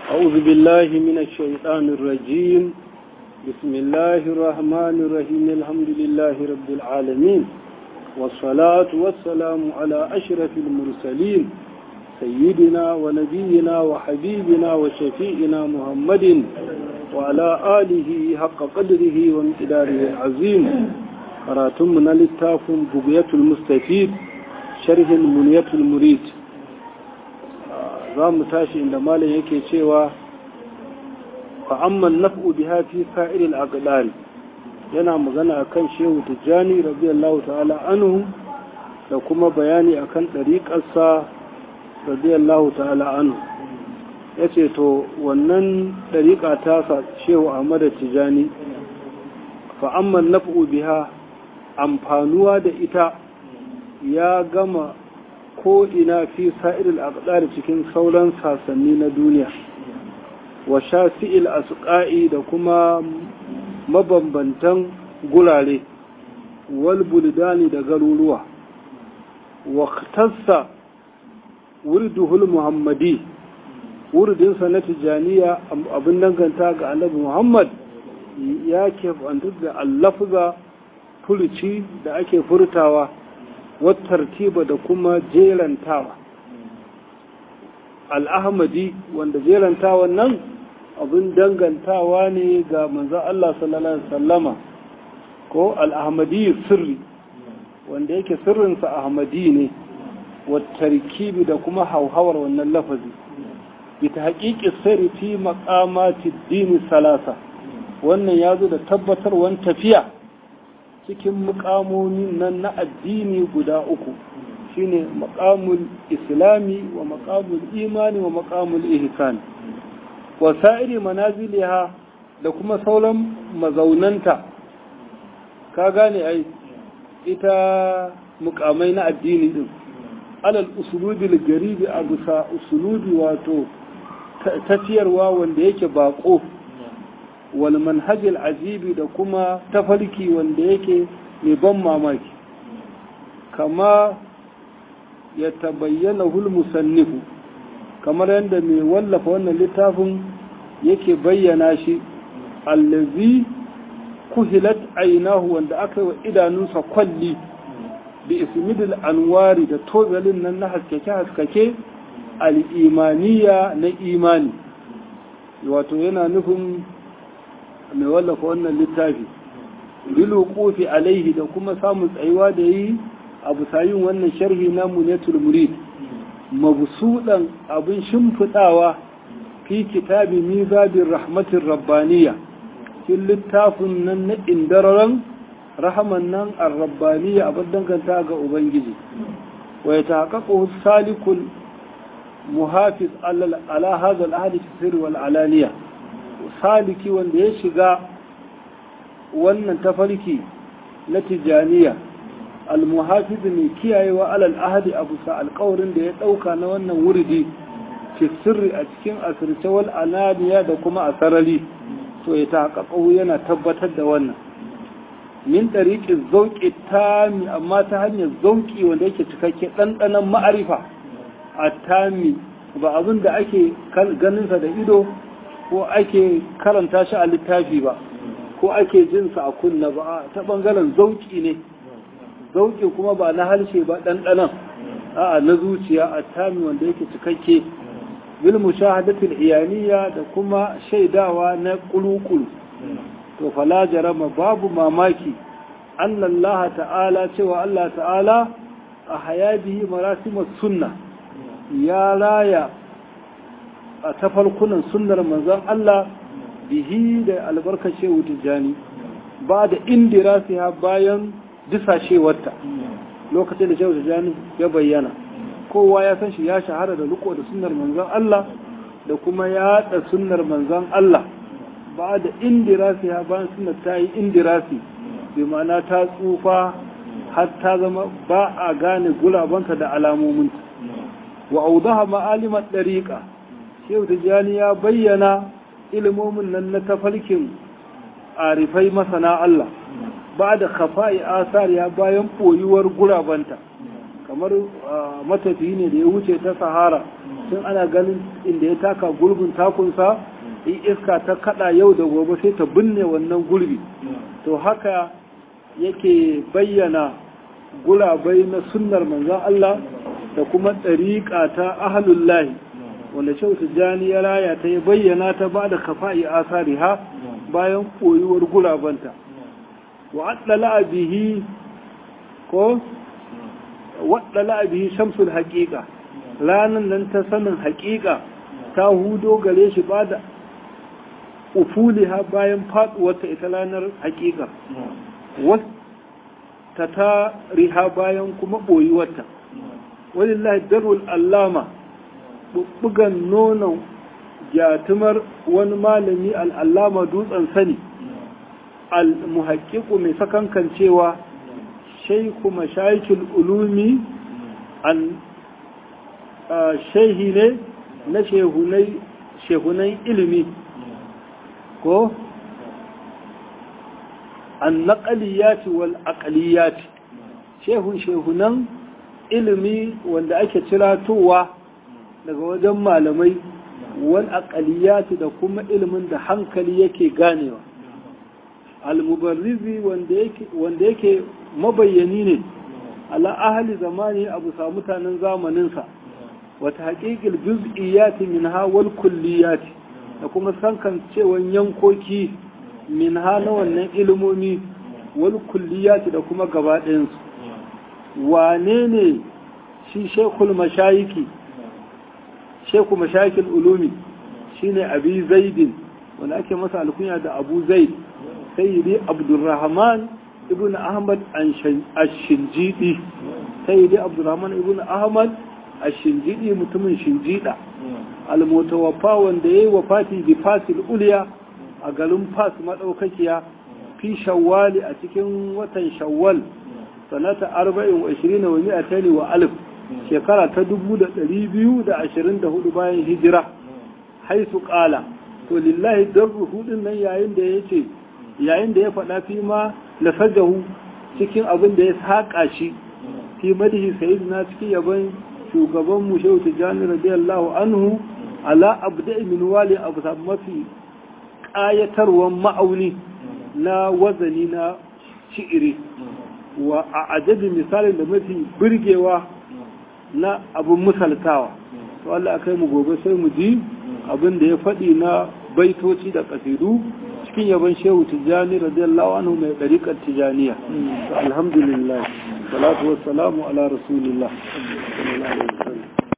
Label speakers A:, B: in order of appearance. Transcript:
A: أعوذ بالله من الشيطان الرجيم بسم الله الرحمن الرحيم الحمد لله رب العالمين والصلاة والسلام على أشرف المرسلين سيدنا ونبينا وحبيبنا وشفيئنا محمد وعلى آله حق قدره وامتداره العظيم قراتمنا للتاف بقية المستفيد شرح المنية المريد za mu tashi inda malam yake cewa fa'amman naf'u biha fi sa'iril aqdari yana magana akan shehu tijjani radiyallahu ta'ala anhu da kuma bayani akan ɗariƙarsa radiyallahu ta'ala anhu ya ce to wannan ɗariƙa ta shehu ahmad tijjani fa'amman naf'u biha amfanuwa da ita ya gama ko ina fi sa'iril aqdar cikin sauran sasanni na duniya wa shafi'il asqa'i da kuma mabambantan gurare wal buldani da garuruwa wa tassa wurduhul muhammadi wurdinsa na tijaniya abin danganta ga annabi muhammad ya ke da allafza furuci da ake furtawa wattartiba da kuma jerantawa al'ahmadi wanda jerantawan nan abin dangantawa ne ga manzan Allah sallallahu Alaihi wasallama ko al'ahmadi sirri wanda yake sirrinsa ahmadi ne wattarkibi da kuma hauhawar wannan lafazi ita haƙiƙi sirri fi maƙamati dini salasa wannan ya zo da tabbatarwan tafiya cikin mukamomin nan na addini guda uku shine makamul islami wa makamul imani wa makamul ihsan wa sa'iri manaziliha da kuma sauran mazaunanta ka gane ai ita mukamai na addini din alal usulubi garibi a bisa usulubi wato tafiyarwa wanda yake bako wal manhajil ajibi da kuma tafarki wanda yake mai ban mamaki kama ya tabayyana hul musannifu kamar yadda mai wallafa wannan littafin yake bayyana shi allazi kuhilat ainahu wanda aka yi wa idanunsa kwalli bi ismidil anwari da tozalin nan na haskake-haskake al'imaniya na imani wato yana nufin mai wallafa wannan littafi bilu kofi alaihi da kuma samun tsayuwa da yi a busayin wannan sharhi na munetul murid mabusudan abin shimfiɗawa fi kitabi mizabin rahmatin rabbaniya cikin littafin nan na indararan rahaman nan ar-rabbaniya abin danganta ga ubangiji wa ya taƙaƙo salikul muhafiz ala hadha al-ahadi fi sirri wal alaniya saliki wanda ya shiga wannan tafarki na tijaniya almuhafizu mai kiyayewa alal ahadi a bisa alkawarin da ya ɗauka na wannan wuridi fi sirri a cikin asirce wal ananiya da kuma a sarari to ya taƙaƙau yana tabbatar da wannan min ɗariƙin zauƙi tami amma ta hanyar zauƙi wanda yake cikakke ɗanɗanon ma'arifa a tami ba abin da ake ganinsa da ido ko ake karanta shi a littafi ba ko ake jinsa a kunna ba ta bangaren zauki ne zauki kuma ba na harshe ba ɗanɗanan a'a na zuciya a tami wanda yake cikakke bil mushahadatul iyaniya da kuma shaidawa na kulukulu to fala jarama babu mamaki Allah ta'ala cewa Allah ta'ala a hayabihi marasimus sunna ya raya a tafarkunan sunnar manzon Allah bihi da albarkace tijjani ba da indirasiha bayan disashewarta lokacin da shehu tijjani ya bayyana kowa ya san shi ya shahara da riko da sunnar manzon Allah da kuma yaɗa sunnar manzon Allah ba da indirasiha bayan sunnar ta yi indirasi bi ma'ana ta tsufa har ta zama ba a gane gulabanta da alamominta wa audaha ma'alimar ɗariƙa shehu tijjani ya bayyana ilimomin nan na tafarkin arifai masana Allah ba da kafa'i asariya bayan ɓoyuwar gurabanta kamar matafiyi ne da ya wuce ta sahara tun ana ganin inda ya taka gurbin takunsa in iska ta kada yau da gobe sai ta binne wannan gurbi to haka yake bayyana gurabai na sunnar manzon Allah da kuma ɗariƙa ta ahalullahi wanda shehu tijjani ya raya ta ya bayyana ta ba da kafa'i asari ha bayan koyuwar gurabanta wa addala bihi ko waddala bihi shamsul haqiqa ranan nan ta sanin haqiqa ta hudo gare shi ba da ufuliha bayan faduwarta ita ranar haqiqa wata ta riha bayan kuma boyuwarta walillahi darul allama bubbugan nonon jatumar wani malami al'allama dutsen sani al-muhaƙiƙu mai sakankan cewa shaiku mashaikin ulumi an shehi ne na shehunan ilimi ko an naƙaliyati wal aƙaliyati shehun shehunan ilimi wanda ake ciratowa daga wajen malamai wal aqaliyati da kuma ilimin da hankali yake ganewa al-mubarrizi wanda yake wanda yake mabayyani ne ala ahli zamani abu sa mutanen zamanin sa wa tahqiqil juz'iyati minha wal kulliyati da kuma sankan cewan yankoki minha na wannan ilimomi wal kulliyati da kuma gaba ɗayan su wane ne shi shekul mashayiki sheku mashakil ulumi shine abi zaidin wanda ake masa alkunya da abu zaid sayyidi abdurrahman ibn ahmad ash-shinjidi sayyidi abdurrahman ibn ahmad ash-shinjidi mutumin shinjida al-mutawaffa wanda yayi wafati bi fasil ulya a garin fas madaukakiya fi shawwali a cikin watan shawwal sanata 24 wa 200 wa alif shekara ta dubu da ɗari biyu da ashirin da hudu bayan hijira haisu ƙala to lillahi don ruhudin nan yayin da ya ce yayin da ya faɗa fi ma lasajahu cikin abin da ya saƙa shi fi madihi sayid na cikin yaban shugaban mu shehu tijjani radiyallahu anhu ala abda min wali abu mafi ƙayatarwan ma'auni na wazani na shi'iri wa a ajabi misalin da mafi birgewa na abin misaltawa to Allah kai mu gobe sai mu ji abin da ya faɗi na baitoci da kasidu cikin yaban shehu tijjani radiyallahu anhu mai ɗariƙar tijjaniya alhamdulillah salatu wassalamu ala rasulillah